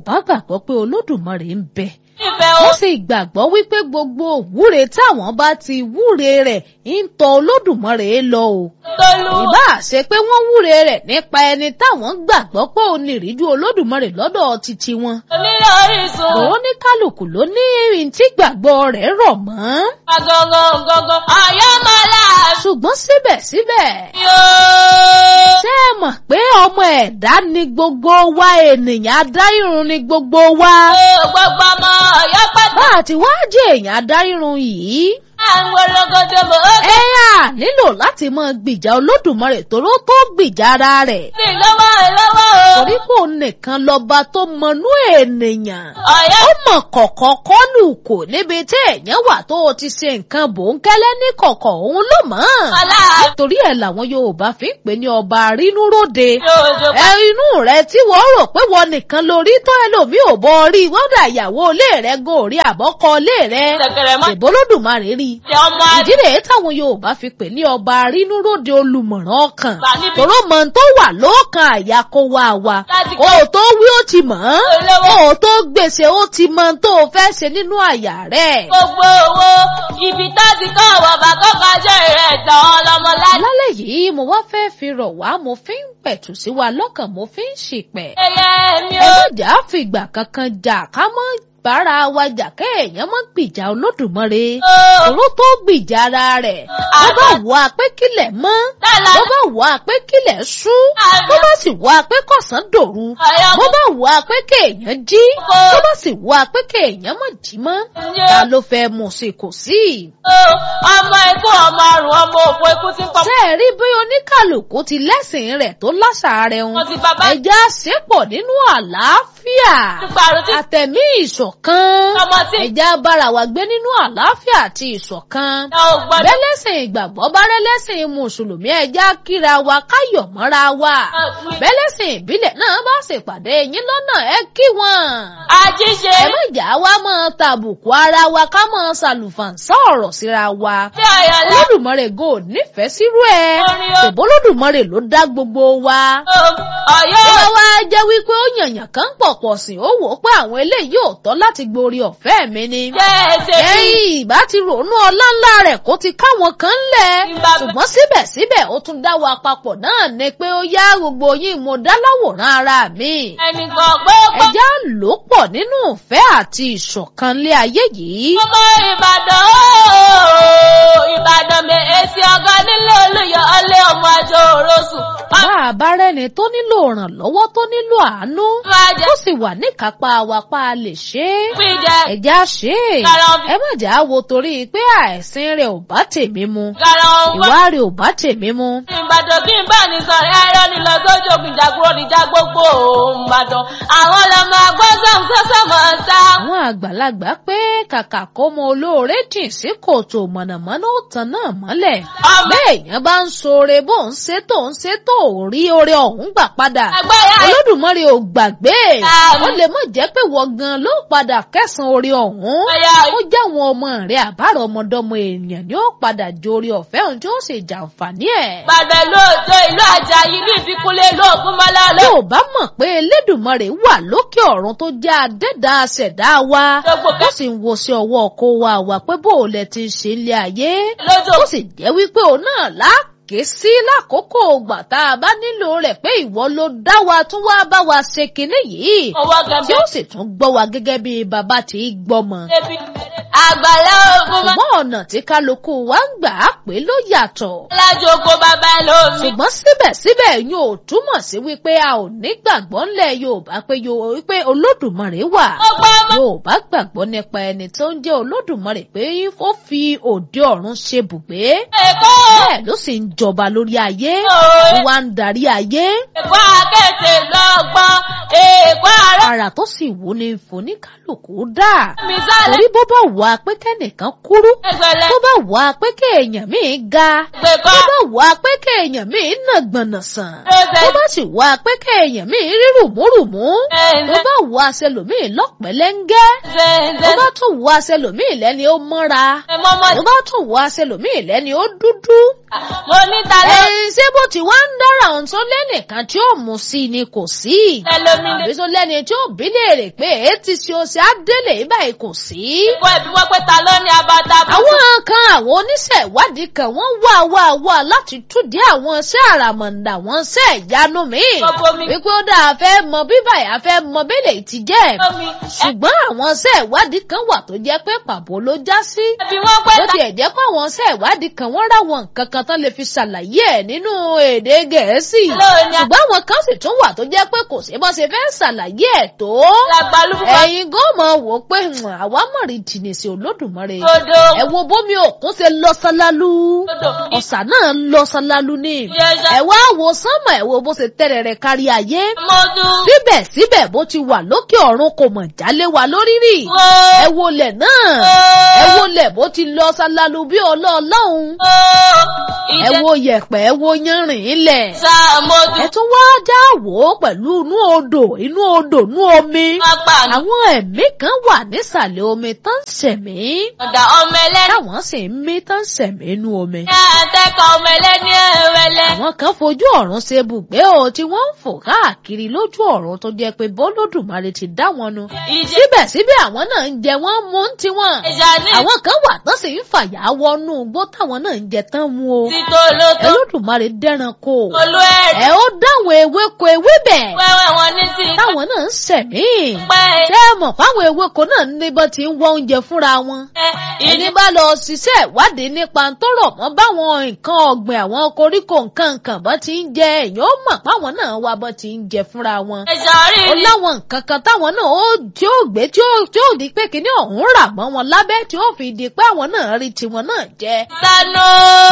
Yorùbá gbàgbọ́ pé Olódùmarè ń bẹ ìfẹ́ o. wọ́n sì gbàgbọ́ wípé gbogbo òwúre táwọn bá ti wúre rẹ̀ ń tọ Olódùmarè lọ o Tolú. ìbá ṣe pé wọ́n wúre rẹ̀ nípa ẹni táwọn gbàgbọ́ pé ó ní ìríjú Olódùmarè lọ́dọ̀ títí wọn Onílé orísun. òun ní kálukú ló ní ìrìn tí gbàgbọ́ rẹ̀ rọ̀ mọ́ Agangan gangan. Àyàmọ́lá. ṣùgbọ́n síbẹ̀síbẹ̀ Yóò. ṣé ẹ mọ̀ pé ọmọ ẹ̀dá ni gbogbo wa ènìyàn adárírun ni gbogbo wa Gbogbo ọmọ ọ̀yọ́ pátá. bá a ti wá jẹ́ èèyàn adárírun yìí Àwọn ológodo mò ń ẹ á nílò láti máa gbìjà Olódùmarè tóró tó gbìjà ara rẹ̀ gbìn lọ́wọ́ lọ́wọ́ o. torí kò nìkan lọ́ba tó mọnú ènìyàn Ọ̀yọ́ ó mọ̀ kọ̀kọ̀ kọ́lù kò níbi tí èèyàn wà tó o ti ṣe nǹkan bòńkẹ́lẹ́ ní kọ̀kọ̀ òun ló mọ̀ ọ̀la. torí ẹ̀ làwọn Yorùbá fi ń pè ní ọba rínúróde Yóò ẹ inú rẹ tí wọ́n rò pé wọ́n nìkan lórí tó ẹlòmíì ò bọ rí wọ́n dà ìyàwó ilé rẹ gòrí àbọ́kọ ilé rẹ Ṣẹ̀kẹ̀rẹ̀ mọ́. ìbólódùmarè rí Ṣé ọmọ ìdí rèé táwọn Yorùbá fi pè ní ọba rínúróde olùmọ̀ràn ọkàn àgbà níbi tòró mọ tó wà lọ́kàn àyà kó wá wa láti kó o tó wí ó ti mọ̀ ọ́n olówó. kó o tó gbèsè ó ti mọ tó o fẹ́ ṣe nínú àyà rẹ̀. Gbogbo owó ibi tá ti kọ́ bàbá kọ́kọ́ jẹ́ rẹ̀ tán ọlọ́mọ láti. lálẹ́ yìí mo wá fẹ́ fi rọ̀ wá mo fi ń pẹ̀tù sí wa lọ́kàn mo fi ń ṣìpẹ̀. Ẹyẹ mi ẹ ò. má jà á fìgbà kankan jà ká mọ́ bára wa jà kéèyàn mọ́ gbìjà Olódùmarè òró tó gbìjà ara rẹ̀ bó bá wà pé kílẹ̀ mọ́ Dàlá. bó bá wà pé kílẹ̀ ṣú bó bá sì wà pé kọ̀sán dòru Ọ̀yọ́ bó bá wà pé kéèyàn jí Kó. bó bá sì wà pé kéèyàn má jí mọ́ Ǹjẹ́- ta ló fẹ́ mú sí kò sí. ọmọ ikú ọmọ àrùn ọmọ òfò ikú ti ń pọ̀. ṣé ẹ rí bí oníkàlùkù ti lẹ́sìn rẹ̀ tó láṣà rẹ̀ ń Wọ́n ti bàbá ẹja ṣépọ̀ nínú àlàáfíà ìparun tí àtẹ̀mí ìṣọ̀kan ọmọ tí ẹja bára wa gbé nínú àlàáfíà àti ìṣọ̀kan ìyá ò gbọ́dọ̀. bẹ́lẹ́sìn ìgbàgbọ́ bá rẹ́lẹ́sìn mùsùlùmí ẹja kíra wa káyọ̀ mọ́ra wa bẹ́lẹ́sìn ìbílẹ̀ náà bá ṣèpàdé yín lọ́nà ẹ kí wọn Àjíṣe ẹ má jà wá mọ́ tàbùkù ara wa ká mọ́ ṣàlùfàǹsá ọ̀rọ̀ síra wa tí ọ̀yọ́ lá. olódùmarè gò nífẹ̀ẹ́ sírú ẹ̀ Orin o. ṣèbó olódùmarè ló dá gbogbo wa Ọ̀yọ́ ó wá wá jẹ́ wípé ó yànyàn kan pọ̀ pọ̀ sí ó wò ó pé àwọn eléyìí ò tọ́ láti gborí ọ̀fẹ́ mi ni jẹ́ ẹsẹ̀ bí. ẹ̀yìn ìbá ti rònú ọlá ńlá rẹ̀ kó ti káwọn kan lẹ̀ Ìbá- ṣùgbọ́n síbẹ̀síbẹ̀ ó tún dá wa papọ̀ náà ni pé ó yá gbogbo yín mo dá láwòrán ara mi Ẹnìkan gbogbo ẹjá lò pọ̀ nínú ìfẹ́ àti ìṣọ̀kan lé ayé yìí. ọmọ Ìbàdàn ooo Ìbàdàn mi èsì ọgọ́ nílé olùyọ ọlẹ́ ọmọ àjọ òrosùn. bá a bá rẹ́ni tó nílò ìrànlọ́wọ́ tó nílò àánú Máa jẹ́ ó sì wà níkápá wa pa á lè ṣe é. píjẹ ẹ̀já ṣe é Kára ọbẹ̀. ẹ má jà á wo torí pé àìsín rẹ̀ ò bá tèmi mu gara ọgbọ́n. ìwà rẹ̀ ò bá tèmi mu. Ìbàdàn kí n bá ní sọ̀rọ̀ ẹ̀rọ ni lọ sójú ògùn ìjàgbọ́n níjà gbogbo Ìbàdàn. Àwọn ọlọ́mọ agbọ́sàn sọ́sọ́ máa ń sá. àwọn àgbàlagbà pé kàkà kó mọ olóore jìn sí kòtò mọ̀nàmọ́ná ó tan náà mọ́lẹ̀. Ọmọ béèyàn bá ń ṣoore bó ń ṣe tó ń ṣe tó ò rí oore ọ̀hún gbà padà. agbára olódùmarè ò gbàgbé Àmín. ó lè mọ̀ jẹ́ pé wọ́n gan ló padà kẹsàn-án oore ọ̀hún ẹ̀yà ó jẹ́ àwọn ọmọ rẹ̀ àbárò ọmọdọ́mọ èèyàn ni ó padà jórí ọ̀fẹ́ ohun tí ó sì jàǹfààní ẹ̀. Ìbàdàn lóòótọ́ ìlú Àjàyí ní ìfikúnlé lóògùn mọ́lá ló. yóò bá mọ̀ pé elédùmarè wà lókè ọ̀run tó jẹ́ adẹ́dá aṣẹ̀dá wa Gbogbo ó sì ń wo sí ọwọ́ ọkọ wa wà pé bó o lẹ ti ń ṣe ilé ayé lójó ó sì jẹ́ wípé òun náà láàké sí lákòókò ògbà tá a bá nílò rẹ̀ pé ìwọ ló dá wa tún wá bá wa ṣe kinní yìí owó tí gẹ̀mẹ́ ó sì tún gbọ́ wa gẹ́gẹ́ bí bàbá tí í gbọ́mọ. débi. Àgbàlá ogun máa ṣùgbọ́n ọ̀nà tí kálukú wa ń gbà á pé ló yàtọ̀. lájú oko bàbá lómi. ṣùgbọ́n síbẹ̀síbẹ̀ yóò túmọ̀ sí wípé a ò ní gbàgbọ́ ńlẹ̀ Yorùbá pé Yo- wípé Olódùmarè wà. Ó gbọ́ ọmọ Yorùbá gbàgbọ́ nípa ẹni tó ń jẹ́ Olódùmarè pé ó fi òde ọ̀run ṣe bùgbé. Èkó. bẹ́ẹ̀ ló sì ń jọba lórí ayé Òwe. ó wá ń darí ayé. Èkó akẹ́tẹ̀ lọ́gbọ́n. Èkó ara ara tó sì wù ní foníkálùkù dà. mi sálẹ̀. torí bó bá wà pé kẹ́nìkan kúrú Ẹgbẹ̀lẹ́ tó bá wà pé kéèyàn míì ga gbẹ̀kọ́. tó bá wà pé kéèyàn míì nà gbọ̀nà sàn Ẹsẹ̀ tó bá sì wà pé kéèyàn míì rí rùmúrùmú tó ẹ̀ẹ́dẹ́. bá wà sẹlòmíì lọ́pẹ̀lẹ́ngẹ́ tó Ẹ̀ẹ́dẹ́. bá tún wà sẹlòmíì lẹ́ni ó mọ́ra Ẹ̀mọ́mọ́ tó bá tún wà sẹlòmíì lẹ́ni ó dúdú. mo ní talẹ́. ẹ̀yin ṣé bó ti wá ń dára ohun tó lẹ́nìkan tí ó mú sí ni kò sí Ẹlòmí lè àbí tó lẹ́ni tí ó bí léèrè pé èé ti ṣe oṣù adélé báyìí kò sí. Ìkọ́ ẹ̀bí wọ́n pé ta ló ní abata bú. àwọn kan àwọn oníṣẹ́ ìwádìí kan wọ́n wá wá wá láti túdí àwọn iṣẹ́ àràmọ̀ǹdà wọn ṣẹ́ ìyanu míì. Gbogbo mi. wípé ó dáa fẹ́ mọ bí báyìí a fẹ́ mọ bẹ́lẹ̀ ti jẹ́. Omi. ṣùgbọ́n àwọn iṣẹ́ ìwádìí kan wà tó jẹ́ pé pàbó ló já sí. Ẹ̀bí wọ́n pé bó ta tiẹ̀ jẹ́ pé àwọn iṣẹ́ ìwádìí kan wọ́n ráwọn nǹkan kan tán lè fi ṣàlàyé ẹ̀ nínú èdè gẹ̀ẹ́sì. Lóòní. ṣùgbọ́n àwọn kan sì tún wà tó jẹ́ pé kò sí bó ṣe fẹ́ ṣàlàyé ẹ̀ tó. làgbàlúgbà ẹ̀yin gan mọ̀ wò ó pé "Hmm, àwa mọ̀ rí jìnnì sí olódùmarè. dodo. ẹ wo bómi òkun ṣe lọ ṣálálu Dodo. ọ̀sà náà lọ ṣálálu ni. Yẹ́sà. ẹ wá wo sánmọ̀ ẹ wo bó ṣe tẹ̀rẹ̀ rẹ̀ kárí ayé. Mọ́dú. síbẹ̀síbẹ̀ bó ti wà lókè ọ̀run kò mọ̀ jálé wa lórí rí. Wo. ẹ wo lẹ̀ náà ẹ wo lẹ̀ bó ti lọ ṣálálu bí ọlọ́ọ̀lọ́hún. ẹ Ìjẹ́ wo yẹ̀pẹ̀ ẹ wo yanrìn ilẹ̀. sá mọ́dú. ẹ tún wá já wò ó pẹ̀lú inú odò inú odò inú omi. Pápá ní àwọn ẹ̀mí kan wà nísàlẹ̀ omi tán ń ṣẹ̀mí. ọ̀dà ọmọ ẹlẹ́ni. táwọn sì ń mí tán ń ṣẹ̀mí inú omi. Ní àtẹ́kọ̀ ọmọ ẹlẹ́ni ẹ̀rẹ̀lẹ̀. àwọn kan fojú ọ̀run ṣe bùgbé o tí wọ́n ń fò káàkiri lójú ọ̀run tó jẹ́ pé bọ́lódùmarè ti dá wọn nu. Ìjẹ́ síbẹ̀síbẹ̀ àwọn náà ń jẹ wọ́n mú ń tiwọn. ìjà ní àwọn kan wà tán sì ń fàyà wọnú igbó táwọn náà ń jẹ tán mu o. títò lótó. Olódùmarè dẹ́ranko. Olú ẹ̀rí. ẹ ó dáwọn ewéko ewébẹ̀ Wẹ́wẹ́ wọn ní ti táwọn náà ń ṣẹ̀mí. pẹ́. ṣé ẹ mọ̀ fáwọn ewéko náà níbọn tí ń wọ oúnjẹ fúnra wọn. ẹni Ìdí bá lọ ṣiṣẹ́ ìwádìí nípa tó rọ̀ mọ́ báwọn nǹkan ọ̀gbìn àwọn koríko nǹkan nǹkan bọ́ ti ń jẹ èèyàn ó mọ̀ páwọn náà wá bọ́ ti ń jẹ fúnra wọn. ẹ̀ṣọ́ rí ó ni. láwọn nǹkan kan táwọn náà ó tí ó gbé tí ó tí ó di pé kíní ọ̀hún rà mọ́ wọn lábẹ́ tí ó fi di pé àwọn náà rí tiwọn náà jẹ. Sanu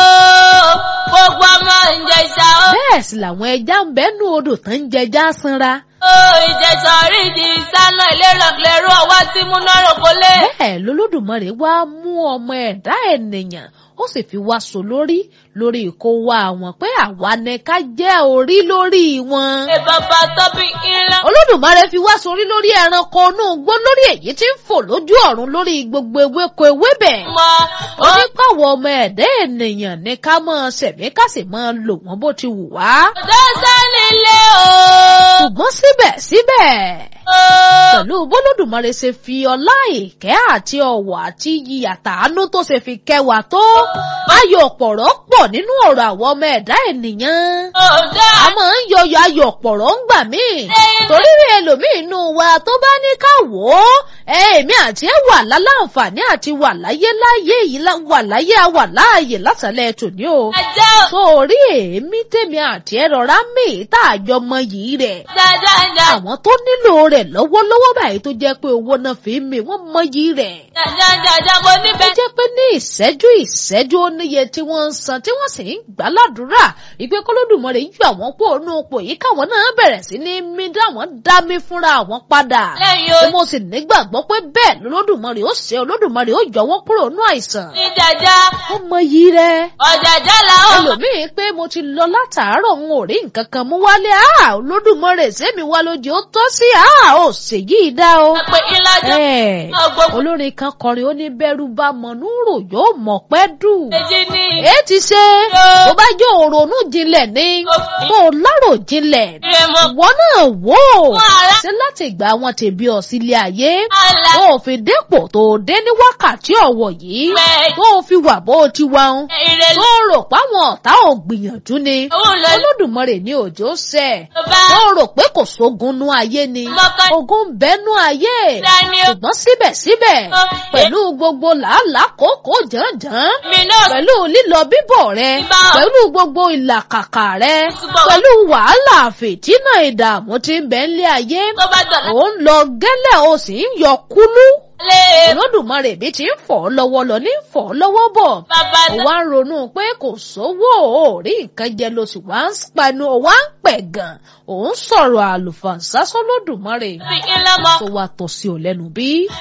gbogbo ọmọ ìjẹ̀ṣà ó. bẹ́ẹ̀ sì làwọn ẹja ń bẹ́nu odò tán ń jẹja sanra. Ó ìjẹ̀ṣà rí di sánà ìlérò lérò ọwọ́ tí múná rògbò lé. bẹ́ẹ̀ lolódùmarè wá mú ọmọ ẹ̀dá ènìyàn ó sì fi wá so lórí lórí kó wá wọn pé àwa ni ká jẹ́ orí lórí wọn. Ṣé bàbá tóbi ńlá? olódùmarè fi wá sórí lórí ẹranko inú igbó lórí èyí tí ń fò lójú ọ̀run lórí gbogbo ewéko ewébẹ̀. Mọ ó ní pàwọ̀ ọmọ ẹ̀dá ènìyàn ní ká máa ṣẹ̀mí ká sì máa lò wọ́n bó ti wù wá. ọ̀dọ́ sánilé o. ṣùgbọ́n síbẹ̀síbẹ̀ pẹ̀lú bólódùmarè ṣe fi ọlá ìkẹ́ àti ọ̀wọ̀ àti iyì àtàánú tó ṣe fi kẹwàá tó ayọ̀ pọ̀rọ̀ pọ̀ nínú ọ̀rọ̀ àwọn ọmọ ẹ̀dá ènìyàn Ọ̀dọ́ a máa ń yọyọ ayọ̀ pọ̀rọ̀ ń gbà mí torí rí ẹlòmíì inú wa tó bá ní ká wò ó èmi àti ẹ wà láláǹfààní àti wà láyé láyé yìí lá- wà láyé a wà láàyè lásàlẹ̀ tòní o ajá ò. sórí èémí tèmi àti ẹ rọra mí tá a jọ mọ yìí rẹ̀ Jájájá. àwọn tó nílò rẹ̀ lọ́wọ́lọ́wọ́ báyìí tó jẹ́ pé owó náà fi ń mi wọ́n mọyì rẹ̀. Jájájá mo ó níbẹ̀. jẹ́ pé ní ìṣẹ́jú ìṣẹ́jú ó níye tí wọ́n ń san tí wọ́n sì ń gbà ládùúrà ìpè kọ́lódùmarè yọ àwọn pò nù pò yìí káwọn náà bẹ̀rẹ̀ sí ní mí dáwọn dá mi fúnra àwọn padà. Lẹ́yìn tí o. mo sì nígbàgbọ́ pé bẹ́ẹ̀ lọ́lọ́dùmarè ó ṣe olódùmarè ó yọ wọ́n kúrò nù àìsàn. Ní jàjá. ó mọyì rẹ̀ Ọ̀jàjá là ó. ẹlòmíín pé mo ti lọ látàárọ̀ n ò rí nǹkan kan mú wálé a olódùmarè sẹ́mi wá lójú ó tọ́ sí a ò ṣèyí dá o. Àpè ìlàjọ. Ẹ̀, Ọgbọ̀n olórin kan kọrin ó ní bẹ́rù bá mọ̀nú rò yóò mọ̀ pẹ́ dù. méjì ní. èé ti ṣe tó bá jẹ́ òrònú jinlẹ̀ ní tó lárò jinlẹ̀ Ìrẹ̀mọ̀. ìwọ náà wò ó Fún ara. ṣé láti ìgbà wọn ti bí ọ sílé ayé Àlà. tó o fi dépò tó o dé ní wákàtí ọ̀wọ̀ yìí Bẹ́ẹ̀. tó o fi wà bó o ti wà ń Ìrẹ̀lẹ̀. tó rò páwọn ọ̀tá ò gbìyànjú ni Òun lọ olódùmarè ní òjò ṣẹ bá. tó rò pé kò sógun nú ayé ni Mọ́kàn. ogun ń bẹ́nu ayé Dání o. ṣùgbọ́n síbẹ̀síbẹ̀ Ọ, pẹ̀lú gbogbo làálàá kòókòó jàǹjàǹ Mi náà. pẹ̀lú lílọ bíbọ̀ rẹ Bíbá. pẹ̀lú gbogbo ìlàkàkà rẹ Ṣùgbọ́n- pẹ̀lú wàhálà fìtínà ìdààmú tí ń bẹ ńlé ayé Tó bá dọ̀la. ò ń lọ gẹ́lẹ́ o sì ń yọ kúlú Lé. olódùmarè bí ti ń fọ̀ ọ́ lọ́wọ́ lọ ní fọ̀ ọ́ lọ́wọ́ bọ̀ Bàbá ó náà. wá ń ronú pé kò sówó ò rí nǹkan jẹ ló sì wá ń panu ó wá ń pẹ̀ gan òun sọ̀rọ̀ àlùfàǹsá sọ́lódùmarè Fi ńlá mọ́. tó wá tọ́ sí ọ lẹ́nu bí.